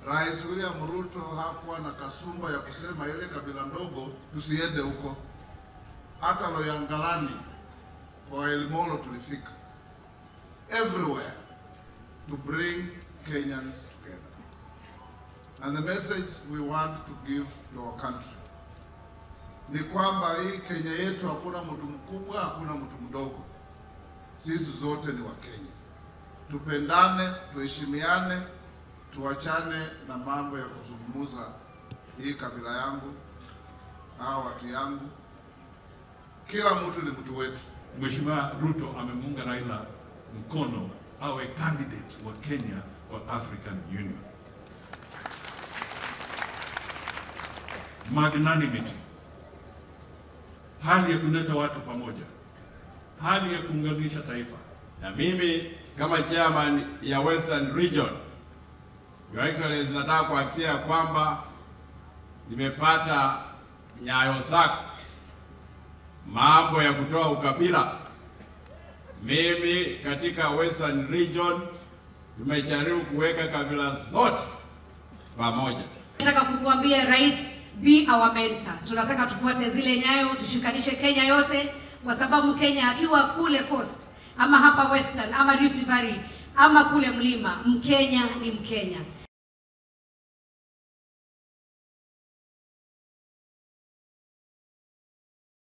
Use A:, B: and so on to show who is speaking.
A: Rais William Ruto hakuwa na kasumba ya kusema ile kabila ndogo tusiende huko. Hata Loyangalani kwa Elimolo tulifika, everywhere to bring Kenyans together. And the message we want to give to our country ni kwamba hii Kenya yetu hakuna mtu mkubwa, hakuna mtu mdogo, sisi zote ni Wakenya. Tupendane, tuheshimiane, tuachane na mambo ya kuzungumza hii kabila yangu au watu yangu. Kila mtu ni mtu wetu.
B: Mheshimiwa Ruto amemuunga Raila mkono awe candidate wa Kenya kwa African Union. Magnanimity, hali ya kuleta watu pamoja, hali ya kuunganisha taifa.
C: Na mimi kama chairman ya Western Region, Your Excellency, nataka kuhakikishia kwamba nimefata nyayo zako, mambo ya kutoa ukabila. Mimi katika Western Region tumejaribu kuweka kabila zote pamoja.
D: Nataka kukuambia rais, be our mentor. Tunataka tufuate zile nyayo, tushikanishe Kenya yote, kwa sababu Kenya akiwa kule coast ama hapa western ama Rift Valley ama kule mlima, Mkenya ni Mkenya.